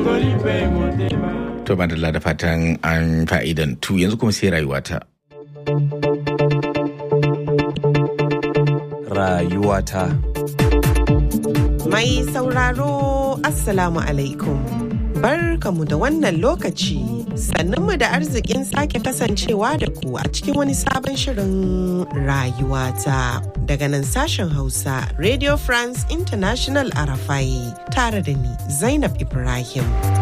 To madalla da fatan an fa'idantu yanzu kuma sai rayuwata. Rayuwata. Mai sauraro Assalamu alaikum. Barkamu da wannan lokaci sannunmu da arzikin sake kasancewa da ku a cikin wani sabon shirin rayuwata daga nan sashen Hausa Radio France International Arafai tare da ni Zainab Ibrahim.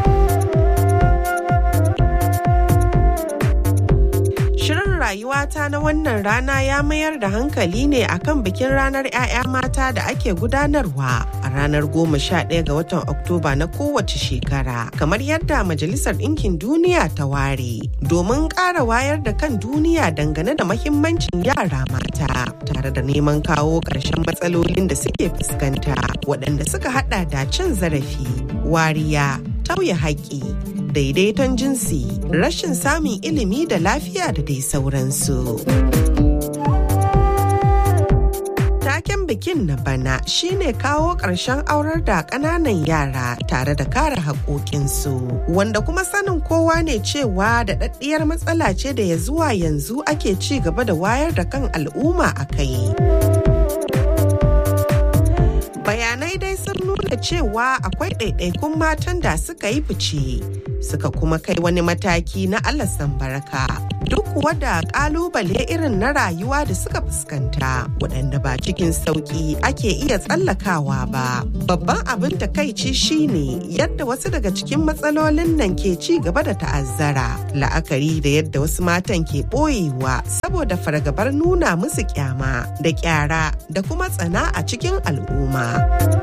Shirin rayuwata na wannan rana ya mayar da hankali ne akan bikin ranar 'ya'ya mata da ake gudanarwa a ranar goma sha ɗaya ga watan Oktoba na kowace shekara, kamar yadda Majalisar Ɗinkin Duniya ta ware, domin ƙara wayar da kan duniya dangane da mahimmancin yara mata, tare da neman kawo ƙarshen matsalolin da suke fuskanta, waɗanda suka haɗa da cin zarafi, wariya, tauye haƙƙi, daidaiton jinsi, rashin samun ilimi da lafiya da dai sauransu. Taken bikin na bana shine kawo ƙarshen aurar da ƙananan yara tare da kare haƙoƙinsu, wanda kuma sanin kowa ne cewa da ɗaɗɗiyar matsala ce da ya zuwa yanzu ake ci gaba da wayar da kan al'umma a kai. bayanai dai sun nuna cewa akwai ɗaiɗaikun matan da suka yi fice suka kuma kai wani mataki na alasan baraka duk kuwa da ƙalubale irin na rayuwa da suka fuskanta waɗanda ba cikin sauƙi ake iya tsallakawa ba babban abin takaici shine yadda wasu daga cikin matsalolin nan ke ci gaba da ta'azzara la'akari da yadda wasu matan ke ɓoyewa saboda fargabar nuna musu kyama da kyara da kuma tsana a cikin al'umma.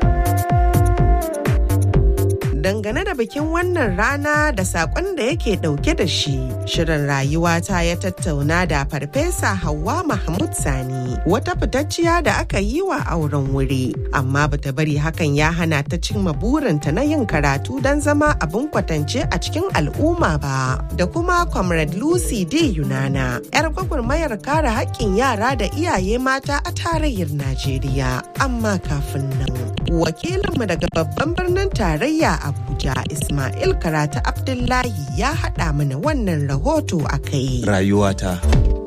dangane da bikin wannan rana da sakon da yake dauke da shi shirin rayuwata ya tattauna da farfesa Hauwa mahmud sani wata fitacciya da aka yi wa auren wuri amma bata bari hakan ya hana ta cimma burinta na yin karatu don zama abin kwatance a cikin al'umma ba da kuma comrade lucy d yunana yar gwagwarmayar kare haƙƙin yara da iyaye mata a tarayyar najeriya amma kafin nan wakilinmu daga babban birnin tarayya abuja ismail karata abdullahi ya haɗa mana wannan rahoto a kai Rayuwata.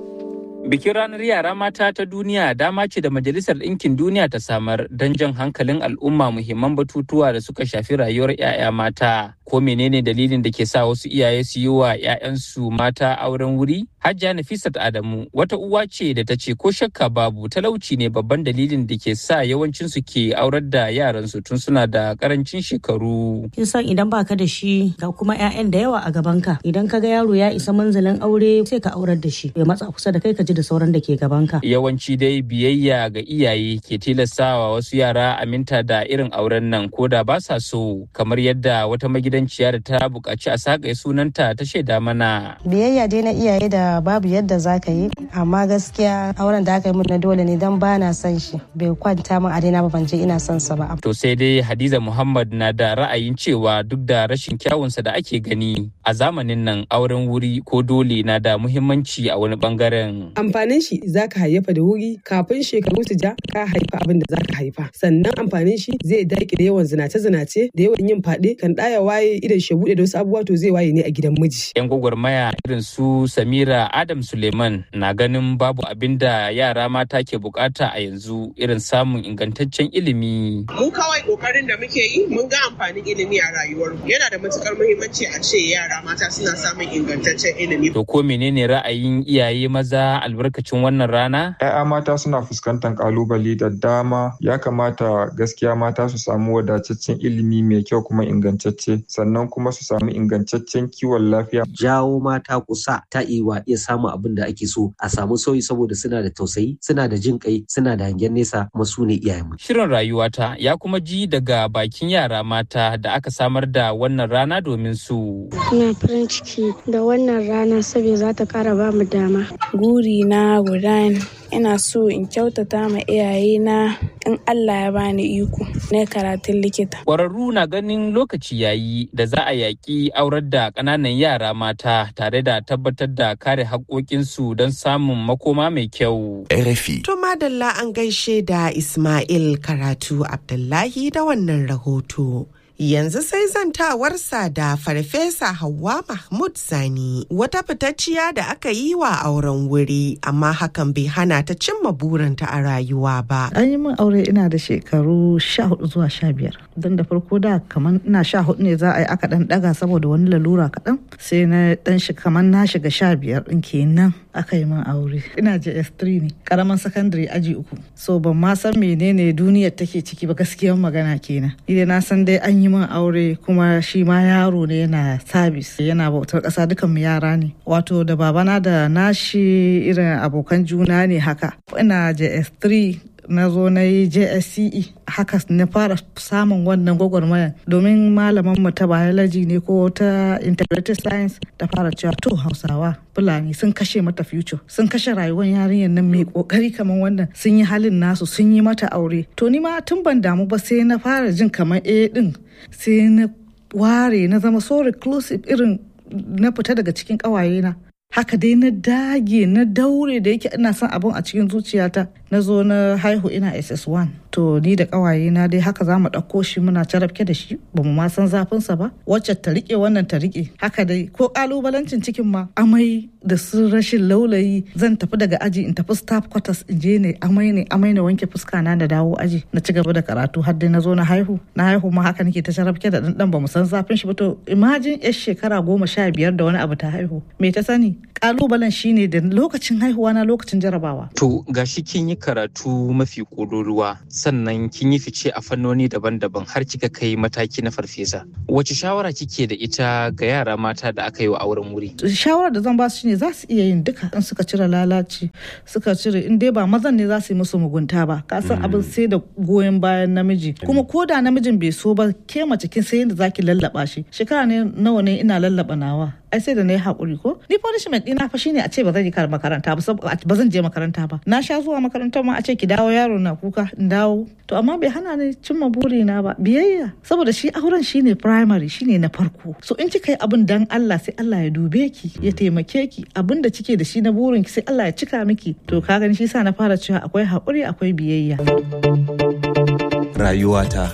Bikin ranar yara mata ta duniya dama ce da Majalisar Ɗinkin Duniya ta samar don jan hankalin al'umma muhimman batutuwa da suka shafi rayuwar 'ya'ya mata. Ko menene dalilin da ke sa wasu iyaye su yi wa 'ya'yansu mata auren wuri? Hajja Nafisat Adamu wata uwa ce da ta ce ko shakka babu talauci ne babban dalilin da ke sa yawancin su ke aurar da yaransu tun suna da karancin shekaru. kin san idan baka da shi ga kuma 'ya'yan da yawa a gabanka idan ka ga yaro ya isa manzalin aure sai ka aurar da shi bai matsa kusa da kai ka ji da sauran da ke gabanka Yawanci dai biyayya ga iyaye ke tilastawa wasu yara aminta da irin auren nan ko da ba sa so kamar yadda wata magidanciya da ta buƙaci a sakaye sunanta ta shaida mana. biyayya dai na iyaye da babu yadda za ka yi amma gaskiya auren da aka yi mun na dole ne don ba na son shi bai kwanta min a daina ba ban je ina son sa ba To sai dai Hadiza Muhammad na da ra'ayin cewa duk da rashin kyawunsa da ake gani a zamanin nan auren wuri ko dole na da muhimmanci a wani bangaren. amfanin shi za ka hayyafa da wuri kafin shekaru su ja ka haifa abin da za ka haifa sannan amfanin shi zai daƙile yawan zinace-zinace da yawan yin faɗe kan ɗaya waye idan shi buɗe da wasu abubuwa to zai waye ne a gidan miji 'Yan gwagwarmaya irin su Samira Adam Suleiman na ganin babu abin da yara mata ke bukata a yanzu irin samun ingantaccen ilimi. mu kawai kokarin da muke yi mun ga amfanin ilimi a rayuwar mu yana da matukar muhimmanci a ce yara mata suna samun ingantaccen ilimi To ko menene ra'ayin iyaye maza albarkacin wannan rana? 'Ya'ya mata suna fuskantar kalubale da dama ya kamata gaskiya mata su samu wadataccen ilimi mai kyau kuma ingantacce sannan kuma su samu ingantaccen kiwon lafiya jawo mata kusa ta iwa iya samun abin da ake so a samu sauyi saboda suna da tausayi suna da jin kai suna da hangen nesa kuma su ne iyayenmu Shirin rayuwata ya kuma ji daga bakin yara mata da aka samar da wannan rana domin su. Ina farin ciki da wannan rana saboda za ta kara ba mu dama. Guri na guda ne. Ina so in kyautata ma iyayena in Allah ya bani iko na karatun likita. Ƙwararru na ganin lokaci yayi da za a yaƙi aurar da ƙananan yara mata tare da tabbatar da kare haƙoƙinsu don samun makoma mai kyau. RFI. To madalla an gaishe da Ismail Karatu Abdullahi da wannan rahoto. Yanzu sai zantawarsa da Farfesa Hauwa Mahmud Sani wata fitacciya da aka yi wa auren wuri amma hakan bai hana ta cimma burinta a rayuwa ba. An yi min aure ina da shekaru sha hudu zuwa sha biyar. Don da farko da kamar ina sha hudu ne za a yi aka dan daga saboda wani lalura kaɗan sai na dan shi kamar na shiga sha biyar ɗin kenan aka yi min aure. Ina JS3 ne karaman sakandare aji uku. So ban ma san menene duniyar take ciki ba gaskiyar magana kenan. Idan na san dai an yi min aure kuma shi ma yaro ne yana sabis yana bautar ƙasa dukan mu yara ne. Wato da babana da nashi irin abokan juna ne haka. Ina JS3 na zo na yi JSCE haka na fara samun wannan gwagwarmayar domin malaman mu ta biology ne ko ta integrated science ta fara cewa to hausawa fulani sun kashe mata future sun kashe rayuwar yarinyar nan mai kokari kamar wannan sun yi halin nasu sun yi mata aure to ni ma tun ban damu ba sai na fara jin kamar eh din sai na ware na zama so reclusive irin na fita daga cikin ƙawayena haka dai na dage na daure da yake ina son abun a cikin zuciyata na zo na haihu ina ss1 to ni da kawaye na dai haka za mu ɗauko shi muna carabke da shi ba mu ma san zafinsa ba wacce ta riƙe wannan ta riƙe haka dai ko ƙalubalancin cikin ma amai da su rashin laulayi zan tafi daga aji in tafi staff quarters in je ne amai ne amai na wanke fuska na da dawo aji na ci gaba da karatu har dai na zo na haihu na haihu ma haka nake ta carabke da ɗanɗan ba mu san zafin shi ba to imajin yar shekara goma sha biyar da wani abu ta haihu me ta sani kalubalen shine da lokacin haihuwa na lokacin jarabawa. To gashi kin yi karatu mafi ƙololuwa sannan kin yi fice a fannoni daban-daban har kika kai mataki na farfesa. Wace shawara kike da ita ga yara mata da aka yi wa auren wuri? Shawarar da zan ba su shine za su iya yin duka in suka cire lalaci suka cire in dai ba mazan ne za su yi musu mugunta ba ka san abin sai da goyon bayan namiji kuma ko da namijin bai so ba ke mace kin sai yadda zaki lallaba shi shekara ne nawa ne ina lallaba nawa ai sai da na yi haƙuri ko ni punishment ɗina fa shine a ce ba zan yi makaranta ba ba zan je makaranta ba na sha zuwa makarantar ma a ce ki dawo yaro na kuka in dawo to amma bai hana ni cimma burina ba biyayya saboda shi auren shine primary shine na farko so in kika yi abin dan Allah sai Allah ya dube ki ya taimake ki abin da kike da shi na burin ki sai Allah ya cika miki to ka gani shi sa na fara cewa akwai haƙuri akwai biyayya rayuwata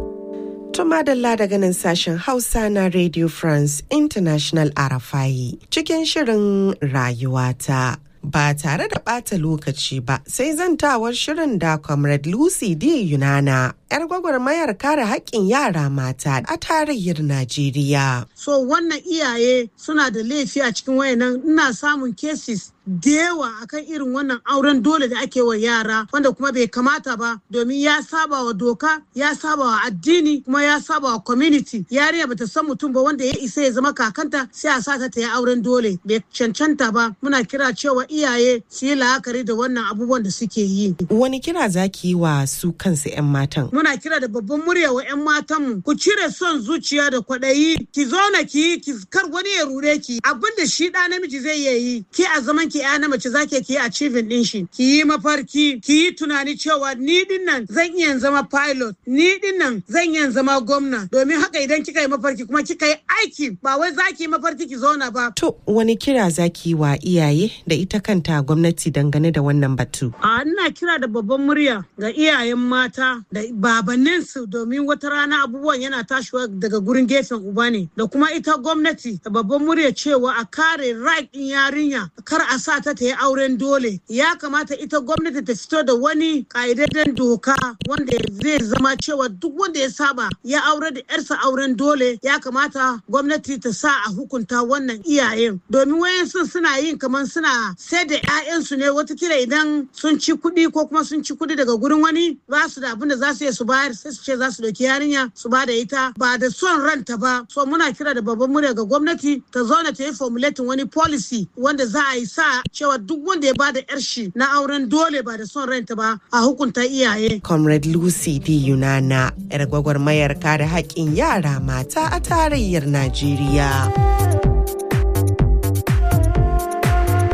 To madalla daga nan sashen Hausa na Radio France International Arafai cikin shirin rayuwata. Ba tare da ɓata lokaci ba sai zantawar shirin da Comrade Lucy D. Yunana, 'yar gwagwarmayar kare haƙƙin yara mata a tarayyar Najeriya. So wannan iyaye suna da laifi a cikin wayannan ina samun cases da yawa akan irin wannan auren dole da ake wa yara wanda kuma bai kamata ba domin ya saba wa doka ya saba wa addini kuma ya saba wa community yariya bata san mutum ba wanda ya isa ya zama kakanta sai a sata ta yi auren dole bai cancanta ba muna kira cewa iyaye su yi la'akari da wannan abubuwan da suke yi Wani kira zaki yi wa su kansu 'yan matan? muna kira da babban murya wa 'yan matanmu ku cire son zuciya da kwaɗayi ki zauna ki yi ki kar wani ya rure ki abin da shi ɗa namiji zai iya yi ki a zaman ki ya na mace zake ki yi achieving din shi ki yi mafarki ki yi tunani cewa ni din nan zan iya zama pilot ni din nan zan iya zama gwamna domin haka idan kika yi mafarki kuma kika yi aiki ba wai zaki yi mafarki ki zauna ba To wani kira zaki yi wa iyaye da ita kanta gwamnati dangane da wannan batu? A ina kira da babban murya ga iyayen mata da babanninsu domin wata rana abubuwan yana tashiwa daga gurin gefen uba ne da kuma ita gwamnati da babban murya cewa a kare right din yarinya kar a sa ta ta yi auren dole ya kamata ita gwamnati ta fito da wani ƙa'idadden doka wanda zai zama cewa duk wanda ya saba ya aure da yarsa auren dole ya kamata gwamnati ta sa a hukunta wannan iyayen domin wayansu suna yin kamar suna sai da 'ya'yansu ne watakila idan sun ci kuɗi ko kuma sun ci kuɗi daga gurin wani ba su da abin da za su iya su bayar sai su ce za su ɗauki yarinya su ba da ita ba da son ranta ba so muna kira da babban murya ga gwamnati ta zauna ta yi formulating wani policy wanda za a yi sa cewa duk wanda ya bada yar shi na auren dole ba da son ranta ba a hukunta iyaye Comrade Lucy D. Yunana, 'yar gwagwarmayar kare haƙƙin yara mata a tarayyar Najeriya. Masu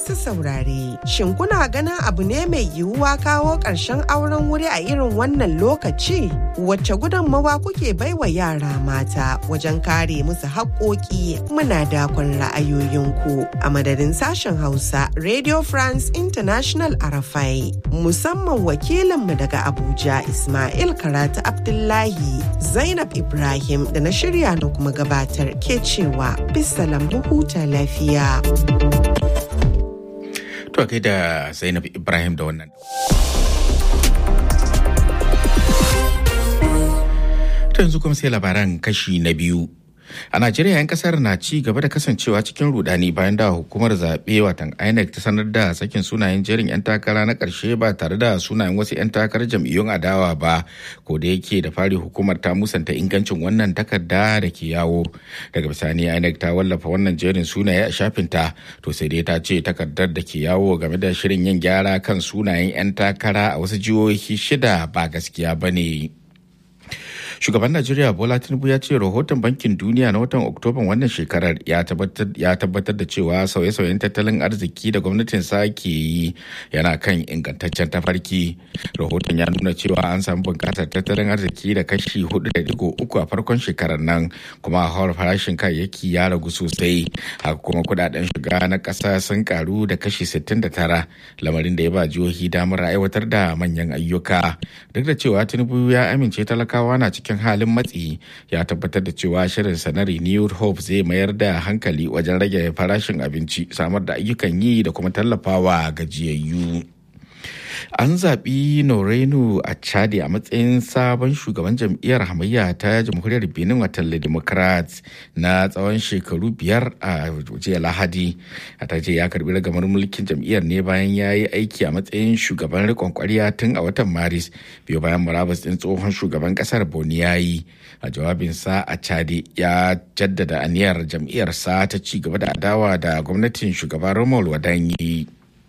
masu saurare, shin kuna ganin abu ne mai yiwuwa kawo ƙarshen auren wuri a irin wannan lokaci? Wacce gudunmawa kuke baiwa yara mata wajen kare musu haƙoƙi muna dakon ra'ayoyinku a madadin sashen Hausa Radio France International Arafai musamman wakilinmu daga Abuja Ismail Karatu Abdullahi Zainab Ibrahim da na shirya na kuma gabatar ke cewa bisalam huta lafiya. To kai da Zainab Ibrahim da wannan. To yanzu kuma sai labaran kashi na biyu. A Najeriya 'yan kasar na ci gaba da kasancewa cikin rudani bayan da hukumar zaɓe watan INEC ta sanar da sakin sunayen jerin 'yan takara na ƙarshe ba tare da sunayen wasu 'yan takarar jam'iyyun adawa ba ko da yake da fari hukumar ta musanta ingancin wannan takarda da ke yawo daga bisani INEC ta wallafa wannan jerin sunaye a shafinta to sai dai ta ce takardar da ke yawo game da shirin yin gyara kan sunayen 'yan takara a wasu jihohi shida ba gaskiya ba ne. shugaban najeriya bola tinubu ya ce rahoton bankin duniya na watan oktoban wannan shekarar ya tabbatar da cewa sauye-sauyen tattalin arziki da gwamnatin sa ke yi yana kan ingantaccen tafarki rahoton ya nuna cewa an samu bunƙasar tattalin arziki da kashi 4.3 a farkon shekarar nan kuma hawar farashin kayayyaki ya ragu sosai haka kuma kudaden shiga na ƙasa sun karu da kashi 69 lamarin da ya ba jihohi damar aiwatar da manyan ayyuka duk da cewa tinubu ya amince talakawa na cikin cikin halin matsi ya tabbatar da cewa shirin na renewed hope zai mayar da hankali wajen rage farashin abinci samar da ayyukan yi da kuma tallafawa gajiyayyu. an zaɓi norenu a chadi a matsayin sabon shugaban jam'iyyar hamayya ta jamhuriyar benin watan democrats na tsawon shekaru biyar a jiya lahadi a ta ce ya karbi ragamar mulkin jam'iyyar ne bayan ya yi aiki a matsayin shugaban rikon kwarya tun a watan maris biyu bayan murabus ɗin tsohon shugaban ƙasar boni ya yi a jawabinsa a chadi ya jaddada aniyar jam'iyyarsa ta ci gaba da adawa da gwamnatin shugaban romuald wadanyi.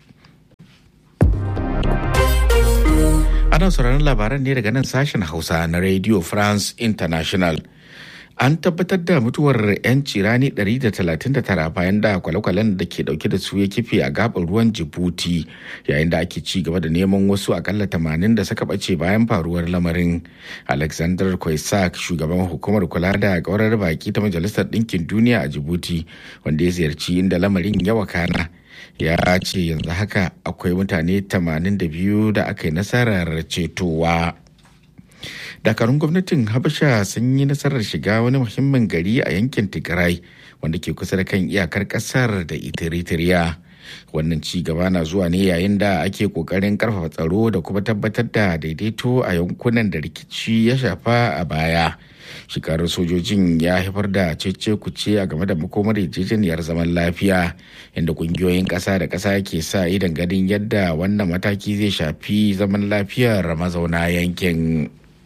Ana sauraron labaran ne daga nan sashen Hausa na Radio France International. An tabbatar da mutuwar 'yan cirani 139 bayan da kwale-kwalen da ke dauke da su ya kife a gabar ruwan Djibouti yayin da ake ci gaba da neman wasu akalla 80 da suka bace bayan faruwar lamarin. Alexander Kwaisak, shugaban hukumar kula da kaurar baki ta Majalisar Ɗinkin Duniya a Djibouti, wanda ya ziyarci inda lamarin ya wakana. ya ce yanzu haka akwai mutane 82 da aka yi nasarar cetowa dakarun gwamnatin habasha sun yi nasarar shiga wani muhimmin gari a yankin tigray wanda ke kusa da kan iyakar kasar da eritrea wannan ci gaba na zuwa ne yayin da ake kokarin karfafa tsaro da kuma tabbatar da daidaito a yankunan da rikici ya shafa a baya shekarar sojojin ya haifar da cece kuce a game da makomar yarjejeniyar zaman lafiya inda kungiyoyin ƙasa da ƙasa ke sa idan ganin yadda wannan mataki zai shafi zaman lafiyar mazauna yankin.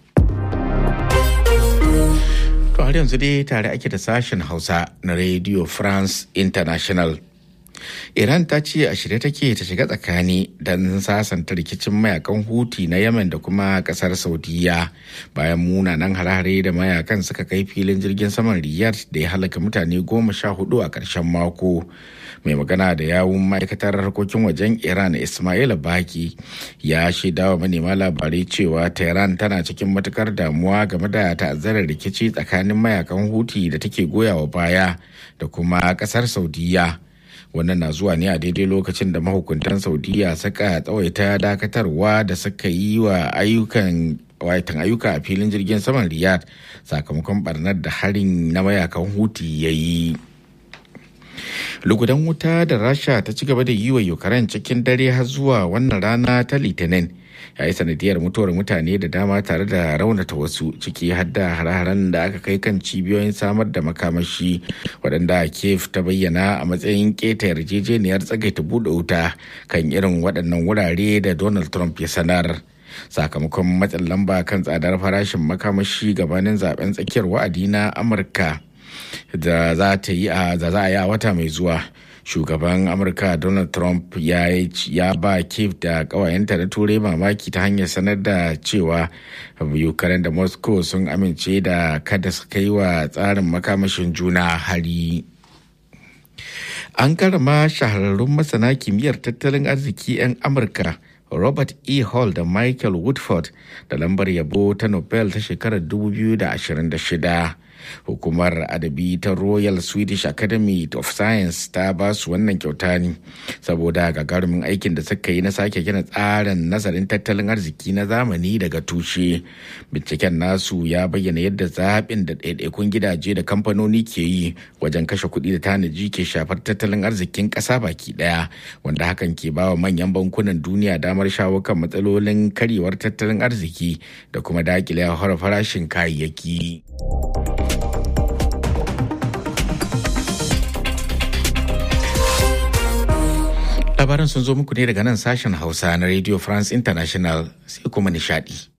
To har yanzu dai tare ake da sashen Hausa na Radio France International. Iran ta ce a shirye take ta shiga tsakani don sasanta rikicin mayakan Huti na Yemen da kuma kasar Saudiya bayan munanan hare-hare da mayakan suka kai filin jirgin saman Riyadh da ya halaka mutane goma sha hudu a ƙarshen mako. Mai magana da yawun ma'aikatar harkokin wajen Iran Ismail Baki ya shaida wa manema labarai cewa Tehran tana cikin matukar damuwa game da ta'azzarar rikici tsakanin mayakan Huti da take goyawa baya da kuma ƙasar Saudiya. wannan na zuwa ne a daidai lokacin da mahukuntan saudiya suka tsawaita dakatarwa da suka yi wa ayyukan waitan ayyuka a filin jirgin saman riyadh sakamakon barnar da harin na mayakan huti ya yi lugudan wuta da rasha ta ci gaba da yi wa ukraine cikin dare har zuwa wannan rana ta litinin ya yi sanadiyar mutuwar mutane da dama tare da raunata wasu ciki har da hare-haren da aka kai kan cibiyoyin samar da makamashi waɗanda kiev ta bayyana a matsayin keta yarjejeniyar tsagaita buɗe wuta kan irin waɗannan wurare da donald trump ya sanar sakamakon matsin lamba kan tsadar farashin makamashi gabanin zaben tsakiyar wa'adi na amurka da za ta yi a wata mai zuwa shugaban amurka donald trump ya, ya ba kiev da kawayenta na turai mamaki ta hanyar sanar da cewa ukraine da moscow sun amince da kada su kai wa tsarin makamashin juna hari An karama shahararrun masana kimiyyar tattalin arziki 'yan Amurka Robert E. Hall da Michael Woodford da lambar yabo ta Nobel ta shekarar 2026. Hukumar adabi ta Royal Swedish Academy of Science ta ba su wannan kyauta ne saboda gagarumin aikin da suka yi na sake gina tsarin nazarin tattalin arziki na zamani daga tushe. Binciken nasu ya bayyana yadda zaɓin da ɗaiɗaikun gidaje da kamfanoni ke yi wajen kashe kuɗi da tanaji ke shafar tattalin arzikin ƙasa baki ɗaya wanda hakan ke ba wa manyan bankunan duniya damar shawo kan matsalolin karyewar tattalin arziki da kuma daƙile farashin kayayyaki. labaran sun zo muku ne daga nan sashen hausa na radio france international sai kuma nishadi